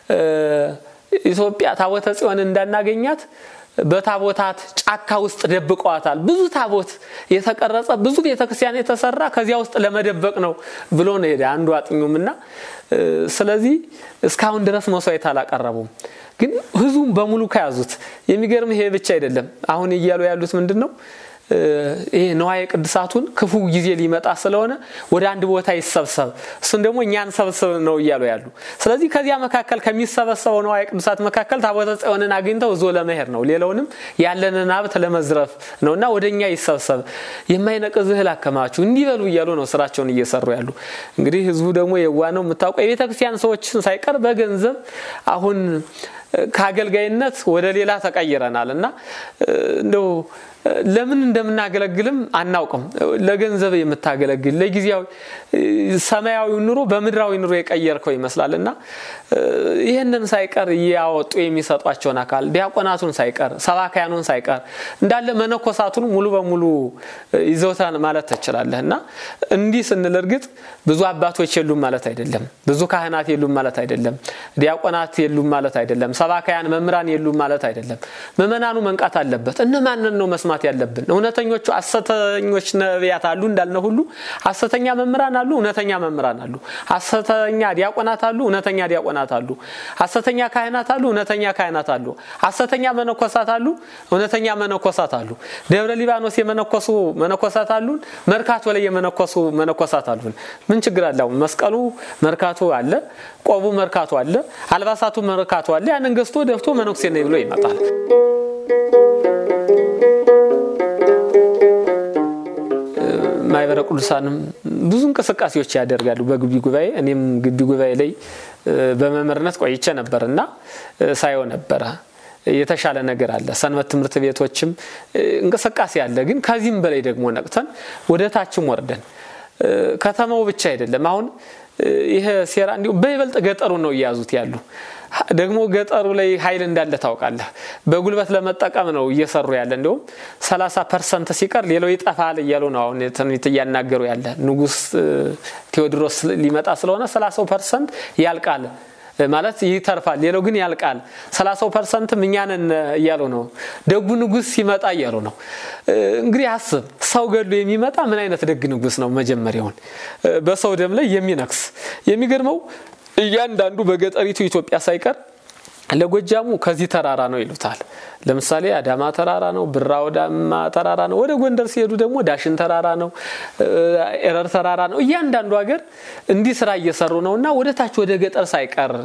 ኢትዮጵያ ታቦተ ጽዮን እንዳናገኛት በታቦታት ጫካ ውስጥ ደብቀዋታል። ብዙ ታቦት የተቀረጸ ብዙ ቤተክርስቲያን የተሰራ ከዚያ ውስጥ ለመደበቅ ነው ብሎ ነው ሄደ አንዱ አጥኙም እና ስለዚህ እስካሁን ድረስ መስዋዕት አላቀረቡም። ግን ህዝቡም በሙሉ ከያዙት የሚገርም ይሄ ብቻ አይደለም። አሁን እያሉ ያሉት ምንድን ነው? ይሄ ነዋየ ቅድሳቱን ክፉ ጊዜ ሊመጣ ስለሆነ ወደ አንድ ቦታ ይሰብሰብ፣ እሱን ደግሞ እኛን ሰብስብ ነው እያሉ ያሉ። ስለዚህ ከዚያ መካከል ከሚሰበሰበው ነዋየ ቅድሳት መካከል ታቦተ ጽዮንን አግኝተው እዞ ለመሄድ ነው፣ ሌላውንም ያለንን ሀብት ለመዝረፍ ነው እና ወደ እኛ ይሰብሰብ፣ የማይነቅዝ እህል አከማቹ እንዲበሉ እያሉ ነው ስራቸውን እየሰሩ ያሉ። እንግዲህ ህዝቡ ደግሞ የዋ ነው የምታውቀው። የቤተ ክርስቲያን ሰዎችን ሳይቀር በገንዘብ አሁን ከአገልጋይነት ወደ ሌላ ተቀይረናል እና እንደው ለምን እንደምናገለግልም አናውቅም። ለገንዘብ የምታገለግል ለጊዜያዊ ሰማያዊ ኑሮ በምድራዊ ኑሮ የቀየርከው ይመስላል እና ይህንን ሳይቀር እያወጡ የሚሰጧቸውን አካል ዲያቆናቱን ሳይቀር ሰባካያኑን ሳይቀር እንዳለ መነኮሳቱን ሙሉ በሙሉ ይዘውታን ማለት ትችላለህ እና እንዲህ ስንል እርግጥ ብዙ አባቶች የሉም ማለት አይደለም። ብዙ ካህናት የሉም ማለት አይደለም። ዲያቆናት የሉም ማለት አይደለም። ሰባካያን መምህራን የሉም ማለት አይደለም። ምዕመናኑ መንቃት አለበት። እነማንን ነው መስማት ያለብን? እውነተኞቹ ሐሰተኞች ነቢያት አሉ እንዳልነ ሁሉ ሐሰተኛ መምህራን አሉ፣ እውነተኛ መምህራን አሉ። ሐሰተኛ ዲያቆናት አሉ፣ እውነተኛ ዲያቆናት አሉ። ሐሰተኛ ካህናት አሉ፣ እውነተኛ ካህናት አሉ። ሐሰተኛ መነኮሳት አሉ፣ እውነተኛ መነኮሳት አሉ። ደብረ ሊባኖስ የመነኮሱ መነኮሳት አሉን፣ መርካቶ ላይ የመነኮሱ መነኮሳት አሉን። ምን ችግር አለ? መስቀሉ መርካቶ አለ፣ ቆቡ መርካቶ አለ፣ አልባሳቱ መርካቶ አለ። ያንን ገዝቶ ደፍቶ መነኩሴ ነኝ ብሎ ይመጣል። ማህበረ ቅዱሳንም ብዙ እንቅስቃሴዎች ያደርጋሉ በግቢ ጉባኤ። እኔም ግቢ ጉባኤ ላይ በመምህርነት ቆይቼ ነበር እና ሳየው ነበረ የተሻለ ነገር አለ። ሰንበት ትምህርት ቤቶችም እንቅስቃሴ አለ። ግን ከዚህም በላይ ደግሞ ነቅተን ወደ ታችም ወርደን ከተማው ብቻ አይደለም አሁን ይሄ ሴራ እንዲሁም በይበልጥ ገጠሩ ነው እየያዙት ያሉ። ደግሞ ገጠሩ ላይ ኃይል እንዳለ ታውቃለህ። በጉልበት ለመጠቀም ነው እየሰሩ ያለ። እንዲሁም 30 ፐርሰንት ሲቀር ሌላው ይጠፋል እያሉ ነው አሁን ትንቢት እያናገሩ ያለ። ንጉሥ ቴዎድሮስ ሊመጣ ስለሆነ 30 ፐርሰንት ያልቃል ማለት ይተርፋል፣ ሌላው ግን ያልቃል። 30 ፐርሰንትም እኛንን እያሉ ነው። ደጉ ንጉሥ ሲመጣ እያሉ ነው። እንግዲህ አስብ፣ ሰው ገድሎ የሚመጣ ምን አይነት ደግ ንጉሥ ነው? መጀመሪያውን በሰው ደም ላይ የሚነክስ የሚገርመው እያንዳንዱ በገጠሪቱ ኢትዮጵያ ሳይቀር ለጎጃሙ ከዚህ ተራራ ነው ይሉታል። ለምሳሌ አዳማ ተራራ ነው፣ ብራ ወዳማ ተራራ ነው። ወደ ጎንደር ሲሄዱ ደግሞ ዳሽን ተራራ ነው፣ ኤረር ተራራ ነው። እያንዳንዱ ሀገር እንዲህ ስራ እየሰሩ ነው እና ወደ ታች ወደ ገጠር ሳይቀር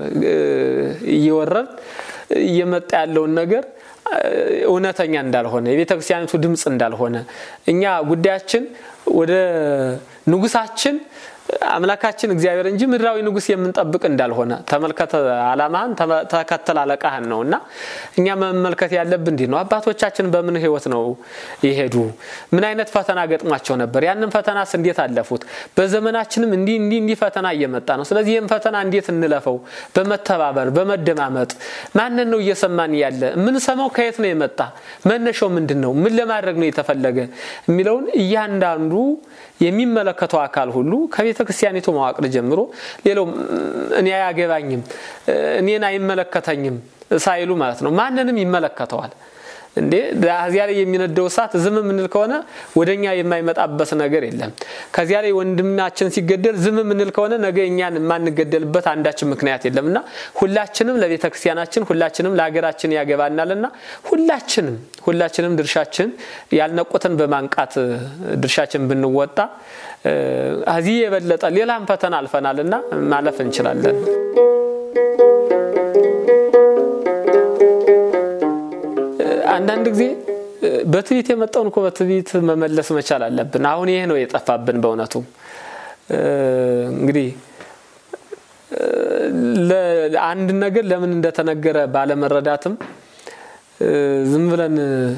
እየወረድ እየመጣ ያለውን ነገር እውነተኛ እንዳልሆነ የቤተ ክርስቲያኒቱ ድምፅ እንዳልሆነ እኛ ጉዳያችን ወደ ንጉሳችን አምላካችን እግዚአብሔር እንጂ ምድራዊ ንጉሥ የምንጠብቅ እንዳልሆነ ተመልከተ። አላማህን ተከተል አለቃህን ነው እና እኛ መመልከት ያለብን እንዲህ ነው። አባቶቻችን በምን ህይወት ነው የሄዱ? ምን አይነት ፈተና ገጥሟቸው ነበር? ያንን ፈተናስ እንዴት አለፉት? በዘመናችንም እንዲህ እንዲህ እንዲህ ፈተና እየመጣ ነው። ስለዚህ ይህም ፈተና እንዴት እንለፈው? በመተባበር በመደማመጥ ማንን ነው እየሰማን ያለ? የምንሰማው ከየት ነው የመጣ? መነሻው ምንድን ነው? ምን ለማድረግ ነው የተፈለገ የሚለውን እያንዳንዱ የሚመለከተው አካል ሁሉ ከቤተ ክርስቲያኒቱ መዋቅር ጀምሮ ሌላው እኔ አያገባኝም እኔን አይመለከተኝም ሳይሉ ማለት ነው። ማንንም ይመለከተዋል እንዴ ከዚያ ላይ የሚነደው እሳት ዝም የምንል ከሆነ ወደኛ የማይመጣበት ነገር የለም። ከዚያ ላይ ወንድማችን ሲገደል ዝም የምንል ከሆነ ነገ እኛን የማንገደልበት አንዳችን ምክንያት የለም እና ሁላችንም ለቤተ ክርስቲያናችን ሁላችንም ለሀገራችን ያገባናል እና ሁላችንም ሁላችንም ድርሻችን ያልነቁትን በማንቃት ድርሻችን ብንወጣ ከዚህ የበለጠ ሌላም ፈተና አልፈናል እና ማለፍ እንችላለን። አንዳንድ ጊዜ በትዕቢት የመጣውን እኮ በትዕቢት መመለስ መቻል አለብን። አሁን ይሄ ነው የጠፋብን በእውነቱ እንግዲህ አንድ ነገር ለምን እንደተነገረ ባለመረዳትም ዝም ብለን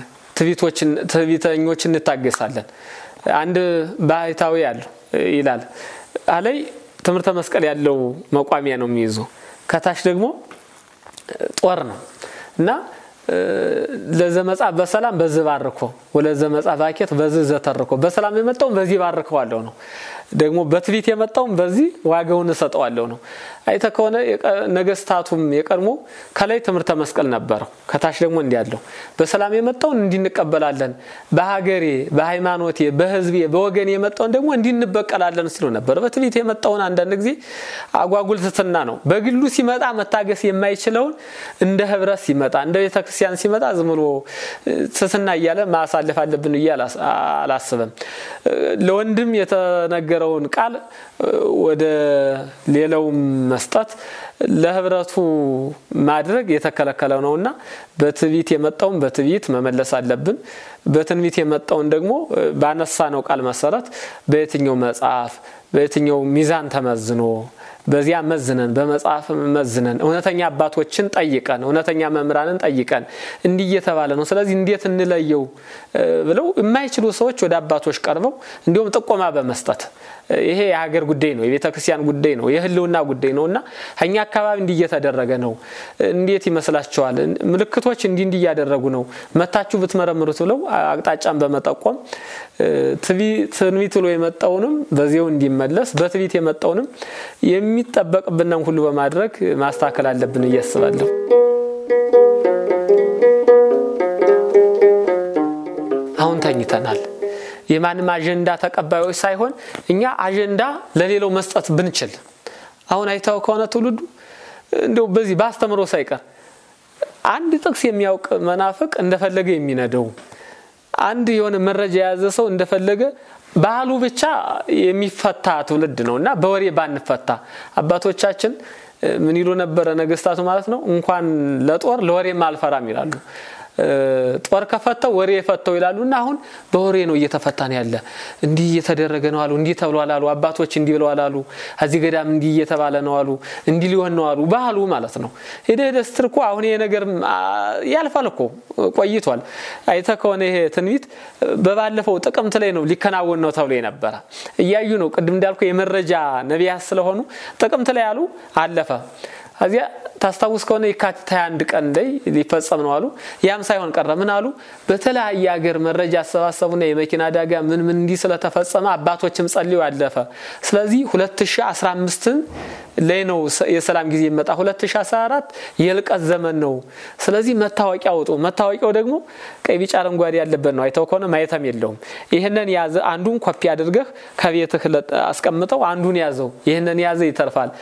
ትዕቢተኞች እንታገሳለን። አንድ ባህታዊ ያለው ይላል አላይ ትምህርተ መስቀል ያለው መቋሚያ ነው የሚይዙ ከታች ደግሞ ጦር ነው እና ለዘመጻ በሰላም በዚህ ባርኮ ወለዘመጻ ባኬት በዚህ ዘተርኮ በሰላም የመጣውን በዚህ ባርከዋለሁ ነው። ደግሞ በትዕቢት የመጣውን በዚህ ዋጋውን እሰጠዋለሁ ነው። አይተ ከሆነ ነገስታቱም የቀድሞ ከላይ ትምህርተ መስቀል ነበረው፣ ከታች ደግሞ እንዲህ ያለው በሰላም የመጣውን እንዲንቀበላለን፣ በሀገሬ፣ በሃይማኖቴ፣ በህዝቤ፣ በወገኔ የመጣውን ደግሞ እንዲንበቀላለን ሲሉ ነበር። በትዕቢት የመጣውን አንዳንድ ጊዜ አጓጉል ትትና ነው። በግሉ ሲመጣ መታገስ የማይችለውን እንደ ህብረት ሲመጣ እንደ ቤተክርስቲያን ሲመጣ ዝም ብሎ ትትና እያለ ማሳለፍ አለብን ብዬ አላስብም። ለወንድም የተነገረውን ቃል ወደ ሌላውም መስጠት ለህብረቱ ማድረግ የተከለከለ ነውና በትዕቢት የመጣውን በትዕቢት መመለስ አለብን። በትንቢት የመጣውን ደግሞ ባነሳ ነው ቃል መሰረት በየትኛው መጽሐፍ በየትኛው ሚዛን ተመዝኖ በዚያ መዝነን በመጽሐፍ መዝነን እውነተኛ አባቶችን ጠይቀን እውነተኛ መምህራንን ጠይቀን እንዲህ እየተባለ ነው፣ ስለዚህ እንዴት እንለየው ብለው የማይችሉ ሰዎች ወደ አባቶች ቀርበው እንዲሁም ጥቆማ በመስጠት ይሄ የሀገር ጉዳይ ነው፣ የቤተ ክርስቲያን ጉዳይ ነው፣ የህልውና ጉዳይ ነው እና እኛ አካባቢ እንዲህ እየተደረገ ነው፣ እንዴት ይመስላችኋል? ምልክቶች እንዲህ እንዲህ እያደረጉ ነው፣ መታችሁ ብትመረምሩት ብለው አቅጣጫን በመጠቆም ትንቢት ብሎ የመጣውንም በዚያው እንዲመለስ በትንቢት የመጣውንም የሚጠበቅብንን ሁሉ በማድረግ ማስተካከል አለብን እያስባለሁ። አሁን ተኝተናል። የማንም አጀንዳ ተቀባዮች ሳይሆን እኛ አጀንዳ ለሌላው መስጠት ብንችል አሁን አይታው ከሆነ ትውልዱ እንደው በዚህ በአስተምሮ ሳይቀር አንድ ጥቅስ የሚያውቅ መናፍቅ እንደፈለገ የሚነደው አንድ የሆነ መረጃ የያዘ ሰው እንደፈለገ ባህሉ ብቻ የሚፈታ ትውልድ ነው እና በወሬ ባንፈታ አባቶቻችን ምን ይሉ ነበረ? ነገስታቱ ማለት ነው እንኳን ለጦር ለወሬም አልፈራም ይላሉ። ጦር ከፈተው ወሬ የፈተው ይላሉ እና አሁን በወሬ ነው እየተፈታን ያለ። እንዲህ እየተደረገ ነው አሉ፣ እንዲህ ተብሏል አሉ፣ አባቶች እንዲህ ብለዋል አሉ፣ እዚህ ገዳም እንዲህ እየተባለ ነው አሉ፣ እንዲህ ሊሆን ነው አሉ፣ ባህሉ ማለት ነው። ሄደ ሄደ ስትል እኮ አሁን ይሄ ነገር ያልፋል እኮ ቆይቷል። አይተ ከሆነ ይሄ ትንቢት በባለፈው ጥቅምት ላይ ነው ሊከናወን ነው ተብሎ የነበረ እያዩ ነው። ቅድም እንዳልኩ የመረጃ ነቢያት ስለሆኑ ጥቅምት ላይ ያሉ አለፈ። እዚያ ታስታውስ ከሆነ የካቲት 21 ቀን ላይ ሊፈጸም ነው አሉ። ያም ሳይሆን ቀረ። ምን አሉ? በተለያየ ሀገር መረጃ አሰባሰቡና የመኪና አደጋ ምን ምን እንዲህ ስለተፈጸመ አባቶችም ጸልዩ አለፈ። ስለዚህ 2015ን ላይ ነው የሰላም ጊዜ ይመጣ። 2014 የልቀት ዘመን ነው። ስለዚህ መታወቂያ አውጡ። መታወቂያው ደግሞ ቀይ፣ ቢጫ፣ አረንጓዴ ያለበት ነው። አይተው ከሆነ ማየተም የለውም። ይህንን ያዘ። አንዱን ኮፒ አድርገህ ከቤትህ አስቀምጠው፣ አንዱን ያዘው። ይህንን ያዘ ይተርፋል።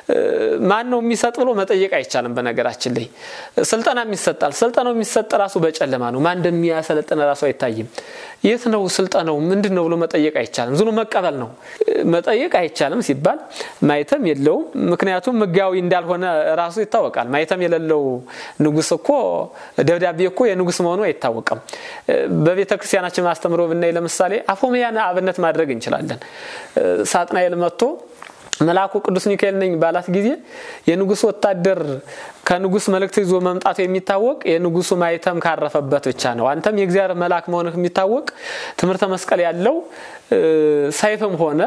ማን ነው የሚሰጥ ብሎ መጠየቅ አይቻልም። በነገራችን ላይ ስልጠና ይሰጣል። ስልጠናው የሚሰጥ ራሱ በጨለማ ነው። ማን እንደሚያሰለጥነ ራሱ አይታይም። የት ነው ስልጠናው ምንድን ነው ብሎ መጠየቅ አይቻልም። ዝኑ መቀበል ነው። መጠየቅ አይቻልም ሲባል ማየተም የለውም። ምክንያቱም ሕጋዊ እንዳልሆነ ራሱ ይታወቃል። ማየተም የሌለው ንጉሥ እኮ ደብዳቤ እኮ የንጉሥ መሆኑ አይታወቅም። በቤተ ክርስቲያናችን አስተምሮ ብናይ ለምሳሌ አፎምያን አብነት ማድረግ እንችላለን። ሳጥናኤል መጥቶ መልአኩ ቅዱስ ሚካኤል ነኝ ባላት ጊዜ የንጉሥ ወታደር ከንጉሥ መልእክት ይዞ መምጣቱ የሚታወቅ የንጉሱ ማይተም ካረፈበት ብቻ ነው። አንተም የእግዚአብሔር መልአክ መሆንህ የሚታወቅ ትምህርተ መስቀል ያለው ሰይፍም ሆነ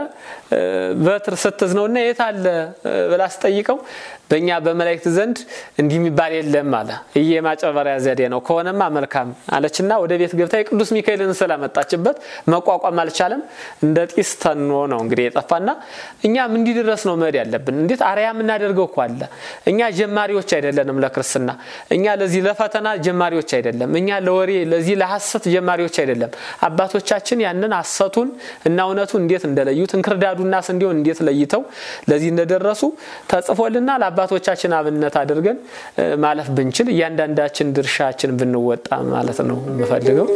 በትር ስትዝ ነው እና የት አለ ብላ ስጠይቀው በእኛ በመላእክት ዘንድ እንዲህ የሚባል የለም አለ። ይህ የማጭበርበሪያ ዘዴ ነው። ከሆነማ መልካም አለችና ወደ ቤት ገብታ የቅዱስ ሚካኤልን ስላመጣችበት መቋቋም አልቻለም። እንደ ጢስ ተኖ ነው እንግዲህ የጠፋና እኛም እንዲህ ድረስ ነው መሄድ ያለብን። እንዴት አርያ የምናደርገው እኮ አለ። እኛ ጀማሪዎች አይደለንም ለክርስትና። እኛ ለዚህ ለፈተና ጀማሪዎች አይደለም። እኛ ለወሬ ለዚህ ለሐሰት ጀማሪዎች አይደለም። አባቶቻችን ያንን ሐሰቱን እና እውነቱ እንዴት እንደለዩት እንክርዳዱና ስንዴውን እንዴት ለይተው ለዚህ እንደደረሱ ተጽፎልና ለአባቶቻችን አብነት አድርገን ማለፍ ብንችል እያንዳንዳችን ድርሻችን ብንወጣ ማለት ነው የምፈልገው።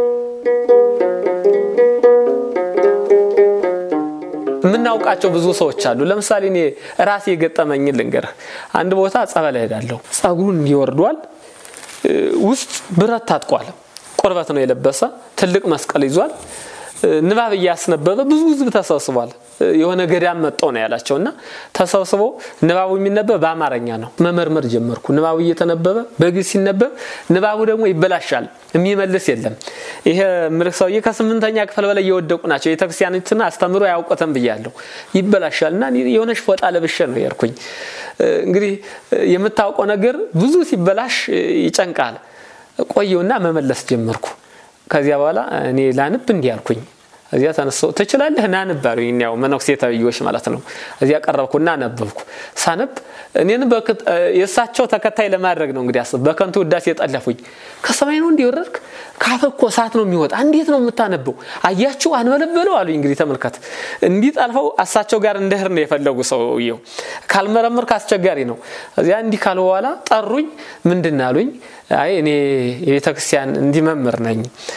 የምናውቃቸው ብዙ ሰዎች አሉ። ለምሳሌ እኔ ራሴ የገጠመኝን ልንገርህ። አንድ ቦታ ጸበል እሄዳለሁ። ጸጉሩን እንዲወርዷል ውስጥ ብረት ታጥቋል። ቁርበት ነው የለበሰ ትልቅ መስቀል ይዟል። ንባብ እያስነበበ ብዙ ሕዝብ ተሰብስቧል። የሆነ ገዳም መጠው ነው ያላቸው እና ተሰብስበው ንባቡ የሚነበብ በአማርኛ ነው። መመርመር ጀመርኩ። ንባቡ እየተነበበ በግዕዝ ሲነበብ ንባቡ ደግሞ ይበላሻል። የሚመልስ የለም። ይሄ ምልክ ሰውዬ ከስምንተኛ ክፍል በላይ የወደቁ ናቸው። ቤተክርስቲያኒትን አስተምሮ አያውቁትም ብያለሁ። ይበላሻል እና የሆነች ፎጣ ለብሼ ነው የርኩኝ። እንግዲህ የምታውቀው ነገር ብዙ ሲበላሽ ይጨንቃል። ቆየውና መመለስ ጀመርኩ። ከዚያ በኋላ እኔ ላንብ እንዲህ አልኩኝ። እዚያ ተነሳው ትችላለህ ናንብ አሉኝ። ያው መነኩሴ ተብዬዎች ማለት ነው። እዚያ ቀረብኩና አነበብኩ። ሳነብ እኔን የእሳቸው ተከታይ ለማድረግ ነው እንግዲህ አስብ። በከንቱ ውዳሴ የጠለፉኝ ከሰማይ ነው እንዲወረድክ ካፈ እኮ እሳት ነው የሚወጣ እንዴት ነው የምታነበው? አያችሁ አንበለበለው አሉኝ። እንግዲህ ተመልከት። እንዲህ ጠልፈው እሳቸው ጋር እንደህር ነው የፈለጉ ሰውየው። ካልመረምር አስቸጋሪ ነው። እዚያ እንዲህ ካለ በኋላ ጠሩኝ። ምንድን አሉኝ? አይ እኔ የቤተ ክርስቲያን እንዲህ መምህር ነኝ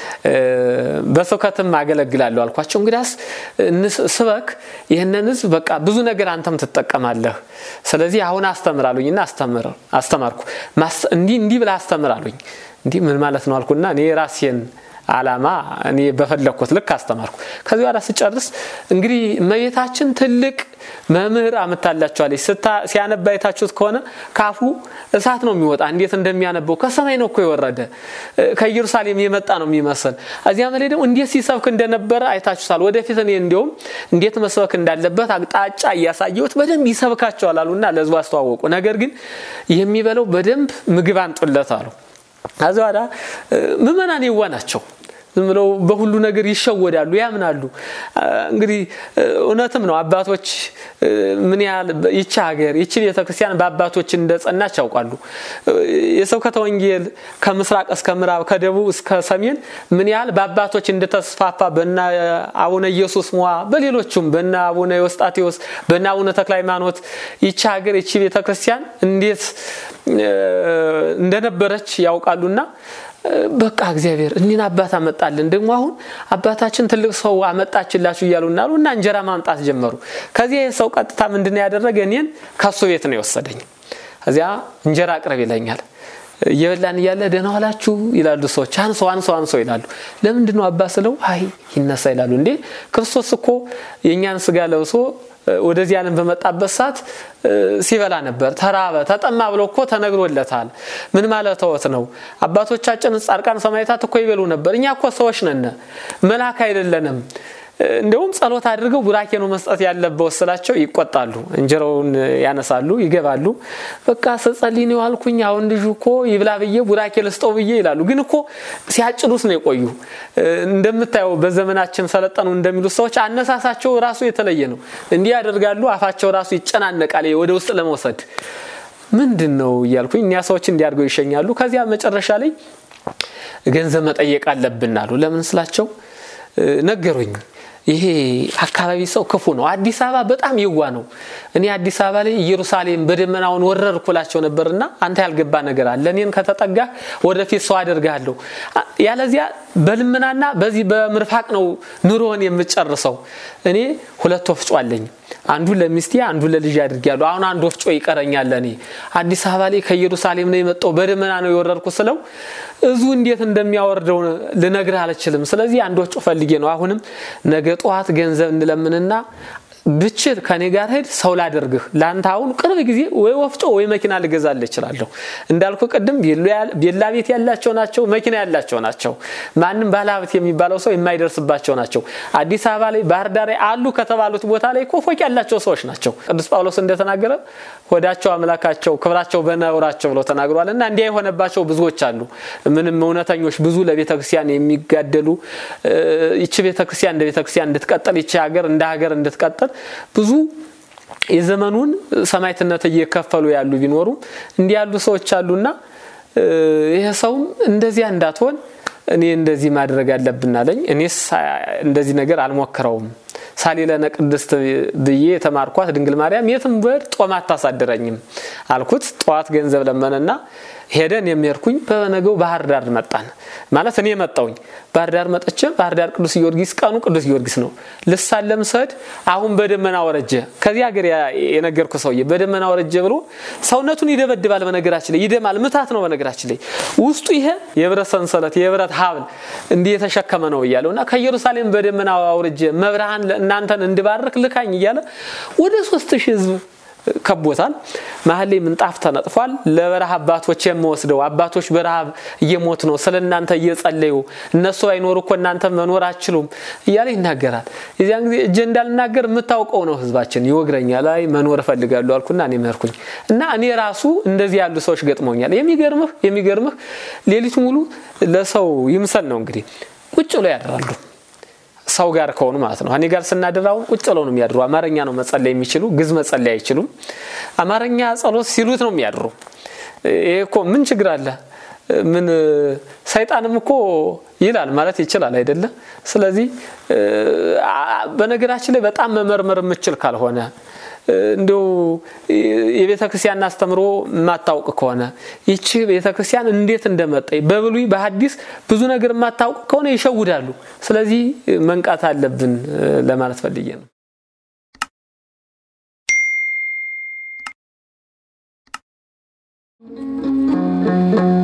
በስብከትም አገለግላለሁ አልኳቸው። እንግዲያስ ስበክ ይህንን ህዝብ በቃ ብዙ ነገር አንተም ትጠቀማለህ። ስለዚህ አሁን አስተምር አሉኝና አስተማርኩ። እንዲህ እንዲህ ብለህ አስተምር አሉኝ። እንዲህ ምን ማለት ነው አልኩና እኔ ራሴን አላማ እኔ በፈለግኩት ልክ አስተማርኩ። ከዚህ በኋላ ስጨርስ እንግዲህ እመቤታችን ትልቅ መምህር አምታላችኋለች። ሲያነባ አይታችሁት ከሆነ ካፉ እሳት ነው የሚወጣ። እንዴት እንደሚያነበው ከሰማይ ነው እኮ የወረደ ከኢየሩሳሌም የመጣ ነው የሚመስል። እዚያ ላይ ደግሞ እንዴት ሲሰብክ እንደነበረ አይታችሁታል። ወደፊት እኔ እንዲሁም እንዴት መስበክ እንዳለበት አቅጣጫ እያሳየሁት በደንብ ይሰብካቸዋል አሉና ለህዝቡ አስተዋወቁ። ነገር ግን የሚበለው በደንብ ምግብ አንጡለት አሉ። ከዚ በኋላ ምዕመናን የዋ ናቸው። ዝም ብለው በሁሉ ነገር ይሸወዳሉ፣ ያምናሉ። እንግዲህ እውነትም ነው። አባቶች ምን ያህል ይቺ ሀገር ይቺ ቤተክርስቲያን በአባቶች እንደጸናች ያውቃሉ። የስብከተ ወንጌል ከምስራቅ እስከ ምዕራብ ከደቡብ እስከ ሰሜን ምን ያህል በአባቶች እንደተስፋፋ በና አቡነ ኢየሱስ ሞዐ በሌሎቹም በና አቡነ ዮስጣቴዎስ በና አቡነ ተክለ ሃይማኖት ይቺ ሀገር ይቺ ቤተክርስቲያን እንዴት እንደነበረች ያውቃሉና በቃ እግዚአብሔር እኒን አባት አመጣልን። ደግሞ አሁን አባታችን ትልቅ ሰው አመጣችላችሁ እያሉ እናሉ እና እንጀራ ማምጣት ጀመሩ። ከዚያ ሰው ቀጥታ ምንድን ያደረገ እኔን ከሱ ቤት ነው የወሰደኝ። እዚያ እንጀራ አቅርብ ይለኛል። እየበላን እያለ ደህና ዋላችሁ ይላሉ ሰዎች። አንሶ አንሶ አንሶ ይላሉ። ለምንድን ነው አባ ስለው አይ ይነሳ ይላሉ። እንዴ ክርስቶስ እኮ የእኛን ስጋ ለብሶ ወደዚህ ዓለም በመጣበት ሰዓት ሲበላ ነበር። ተራበ፣ ተጠማ ብሎ እኮ ተነግሮለታል። ምን ማለትዎት ነው? አባቶቻችን ጻድቃን ሰማዕታት እኮ ይበሉ ነበር። እኛ እኮ ሰዎች ነን፣ መልአክ አይደለንም። እንደውም ጸሎት አድርገው ቡራኬ ነው መስጠት ያለበት ስላቸው ይቆጣሉ። እንጀራውን ያነሳሉ፣ ይገባሉ። በቃ ስጸልይ ነው አልኩኝ። አሁን ልጁ እኮ ይብላ ብዬ ቡራኬ ልስጠው ብዬ ይላሉ። ግን እኮ ሲያጭዱት ነው የቆዩ። እንደምታየው በዘመናችን ሰለጠኑ እንደሚሉት ሰዎች አነሳሳቸው ራሱ የተለየ ነው። እንዲህ ያደርጋሉ። አፋቸው ራሱ ይጨናነቃል ወደ ውስጥ ለመውሰድ ምንድን ነው እያልኩኝ እኒያ ሰዎች እንዲያድርገው ይሸኛሉ። ከዚያ መጨረሻ ላይ ገንዘብ መጠየቅ አለብን አሉ። ለምን ስላቸው ነገሩኝ። ይሄ አካባቢ ሰው ክፉ ነው። አዲስ አበባ በጣም የዋ ነው። እኔ አዲስ አበባ ላይ ኢየሩሳሌም በደመናውን ወረርኩ እላቸው ነበርና አንተ ያልገባ ነገር አለ። እኔን ከተጠጋ ወደፊት ሰው አደርግሃለሁ። ያለዚያ በልመናና በዚህ በምርፋቅ ነው ኑሮን የምጨርሰው። እኔ ሁለት ወፍጮ አለኝ። አንዱ ለሚስቴ አንዱ ለልጅ አድርጌያለሁ። አሁን አንድ ወፍጮ ይቀረኛል። እኔ አዲስ አበባ ላይ ከኢየሩሳሌም ነው የመጣው በደመና ነው የወረድኩ ስለው እዙ እንዴት እንደሚያወርደው ልነግርህ አልችልም። ስለዚህ አንድ ወፍጮ ፈልጌ ነው። አሁንም ነገ ጠዋት ገንዘብ እንለምንና ብችል ከኔ ጋር ሄድ ሰው ላደርግህ ለአንተ አሁን ቅርብ ጊዜ ወይ ወፍጮ ወይ መኪና ልገዛልህ እችላለሁ። እንዳልኩ ቅድም ቤላ ቤት ያላቸው ናቸው፣ መኪና ያላቸው ናቸው። ማንም ባለሀብት የሚባለው ሰው የማይደርስባቸው ናቸው። አዲስ አበባ ላይ ባህር ዳር አሉ ከተባሉት ቦታ ላይ እኮ ፎቅ ያላቸው ሰዎች ናቸው። ቅዱስ ጳውሎስ እንደተናገረ ሆዳቸው አምላካቸው ክብራቸው በነውራቸው ብለው ተናግሯል። እና እንዲያ የሆነባቸው ብዙዎች አሉ። ምንም እውነተኞች ብዙ ለቤተክርስቲያን የሚጋደሉ ይቺ ቤተክርስቲያን እንደ ቤተክርስቲያን እንድትቀጥል ይቺ ሀገር እንደ ሀገር እንድትቀጥል ብዙ የዘመኑን ሰማዕትነት እየከፈሉ ያሉ ቢኖሩም እንዲህ ያሉ ሰዎች አሉና ይሄ ሰውም እንደዚያ እንዳትሆን እኔ እንደዚህ ማድረግ አለብን አለኝ። እኔስ እንደዚህ ነገር አልሞክረውም። ሳሊለነ ቅድስት ብዬ የተማርኳት ድንግል ማርያም የትም ብሄድ ጦም አታሳድረኝም አልኩት። ጠዋት ገንዘብ ለመነና ሄደን የሚሄድኩኝ በነገው ባህር ዳር መጣን። ማለት እኔ መጣውኝ ባህር ዳር መጥቼ ባህር ዳር ቅዱስ ጊዮርጊስ ቀኑ ቅዱስ ጊዮርጊስ ነው። ልሳለም ስሄድ አሁን በደመና ወረጀ። ከዚህ ሀገር የነገርኩ ሰውዬ በደመና ወረጀ ብሎ ሰውነቱን ይደበድባል። በነገራችን ላይ ይደማል፣ ምታት ነው። በነገራችን ላይ ውስጡ ይሄ የብረት ሰንሰለት የብረት ሀብል እንዲህ የተሸከመ ነው እያለው እና ከኢየሩሳሌም በደመና አውርጄ መብርሃን እናንተን እንድባርክ ልካኝ እያለ ወደ ሶስት ሺህ ህዝብ ከቦታል። መሀል ላይ ምንጣፍ ተነጥፏል። ለበረሃ አባቶች የምወስደው አባቶች በረሃብ እየሞት ነው፣ ስለ እናንተ እየጸለዩ እነሱ ባይኖሩ እኮ እናንተ መኖር አችሉም እያለ ይናገራል። የዚያን ጊዜ እጄ እንዳልናገር የምታውቀው ነው ህዝባችን ይወግረኛል። አይ መኖር እፈልጋለሁ አልኩና እኔ መርኩኝ እና እኔ ራሱ እንደዚህ ያሉ ሰዎች ገጥመውኛል። የሚገርምህ የሚገርምህ ሌሊት ሙሉ ለሰው ይምሰል ነው እንግዲህ ቁጭ ብሎ ያድራሉ ሰው ጋር ከሆኑ ማለት ነው። እኔ ጋር ስናድር አሁን ቁጭ ብለው ነው የሚያድሩ። አማርኛ ነው መጸለይ የሚችሉ ግዝ መጸለይ አይችሉም። አማርኛ ጸሎት ሲሉት ነው የሚያድሩ። ይሄ እኮ ምን ችግር አለ? ምን ሰይጣንም እኮ ይላል ማለት ይችላል አይደለ? ስለዚህ በነገራችን ላይ በጣም መመርመር የምችል ካልሆነ እንዲሁ የቤተ ክርስቲያን አስተምሮ የማታውቅ ከሆነ ይቺ ቤተ ክርስቲያን እንዴት እንደመጣይ በብሉይ በሐዲስ ብዙ ነገር የማታውቅ ከሆነ ይሸውዳሉ። ስለዚህ መንቃት አለብን ለማለት ፈልጌ ነው። thank you